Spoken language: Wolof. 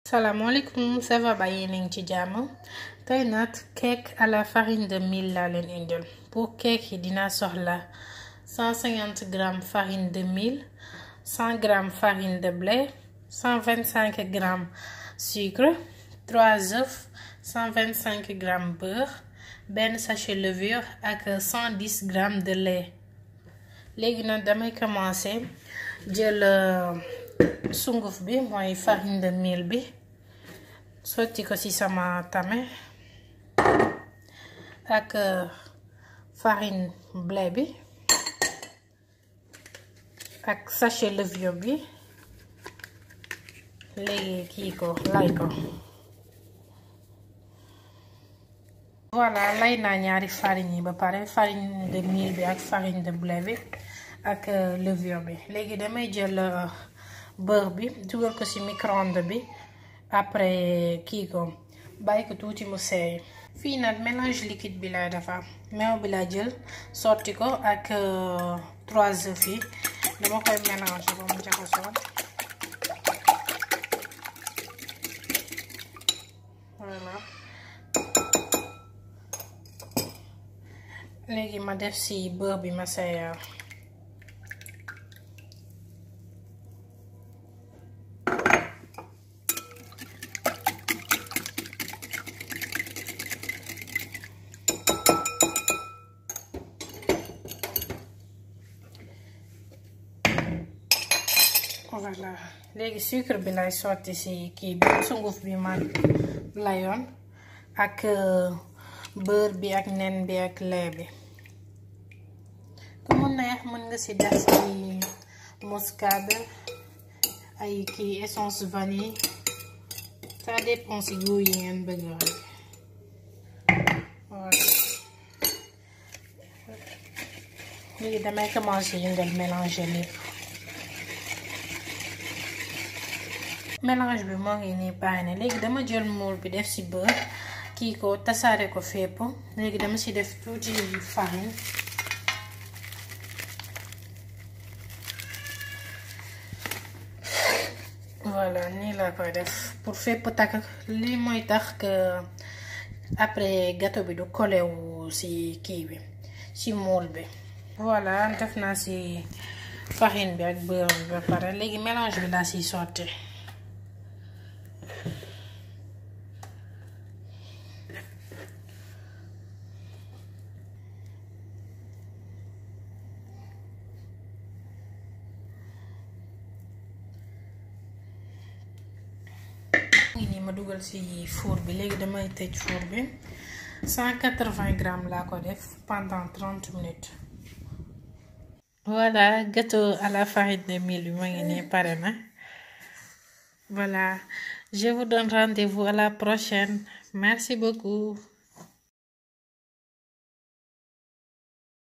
salaamaaleykum ça va ba yéen a ngi ci jàmm tey nag cake à la farine de mil laa leen indil pour cake yi dina soxla 150 grammes farine de mil 100 grammes farine de blé 125 grammes sucre 3 œufs 125 grammes beurre benn sachet levure ak 110 grammes de lait léegi nag damay commencer jël sunguf bi mooy farine de mil bi sotti ko ci sama tame ak farine blé bi ak sachet levure bi léegi kii ko lay ko voilà lay naa ñaari farine yi ba pare farine de mil bi ak farine de blé bi ak levure bi léegi damay jël beurre bi dugal ko ci micro-ondes bi après kii ko bàyyi ko tuuti mu seey fii nag mélange liquide bi lay defar meew bi laa jël sotti ko ak trois œufs yi dama koy mélange ba mu jaxasoo voilà léegi ma def ci beurre bi ma seeyal voilà léegi sucre bi lay sotti ci kii bi sunguf bi ma layoon ak beurre bi ak nen bi ak lait bi ku mu neex mën nga ci def ci muscade ay kii essence vanille ça dépend ci goût yi ngeen bëgg rek voilà léegi damay commencer yëngal mélanger lépp mélange bi moo ngi nii pare na léegi dama jël moule bi def ci beurre kii ko tasaare ko fépp léegi dama ci def tuuti farine voilà nii laa koy def pour fépp takk lii mooy tax que après gâteau bi du collé wu ci kii bi ci moule bi voilà def naa ci farine bi ak beurre bi ba pare léegi mélange bi laa ciy sotti ngi nii ma dugal ci four bi léegi damay tëj four bi 180 grammes laa ko def pendant 30 minutes voilà gâteau à la farine de mil bi ma ngi nii pare na voilà je vous donne rendez-vous à la prochaine merci beaucoup